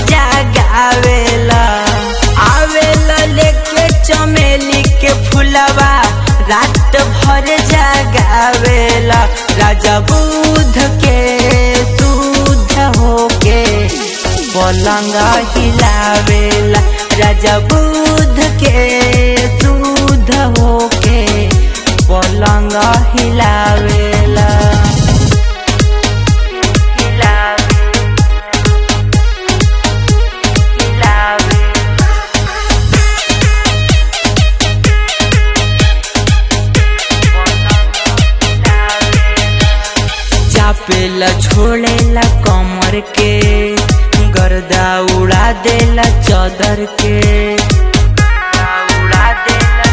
जागावेला आवेला लेके चमेली के फुलवा रात भर जागावेला राजा बुध के शुद्ध होके पलंग हिलावेला राजा बुध के शुद्ध होके पलंग हिलावेला हिलावे हिलावे चापेला छोड़ेला कमर के गर्दा उड़ा देला चादर के उड़ा देला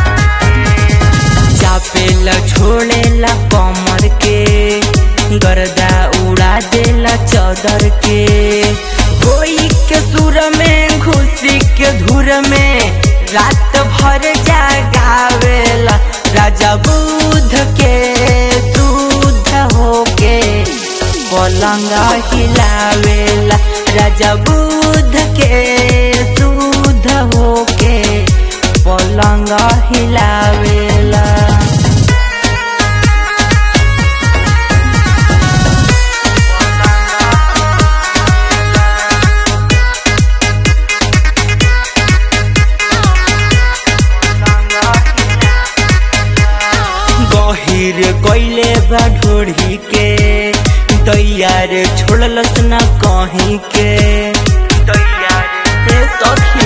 चापेला छोड़ेला कमर के गर्दा उड़ा देला चादर के कोई के सुर में खुशी के धुर में रात भर जागावेला राजा बुध के शुद्ध होके पलंग हिलावेला राजा बुध के शुद्ध होके पलंग हिलावेला गहिर कैले बा ढोढ़ी के दैया रे छोड़लस न कहीं के दैया रे सखी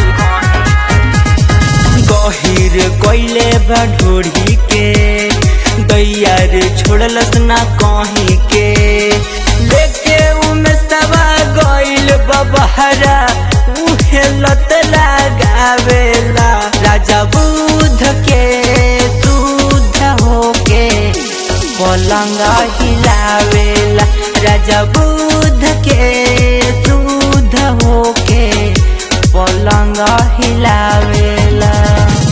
गहिर कैले बा ढोढ़ी के दैया रे छोड़लस न कहीं के लेके उमे सवा गइल बबहरा उहे लत लगावेला राजा बुध के शुद्ध होके पलंग हिलावेला राजा बुध के शुद्ध होके पलंग हिलावेला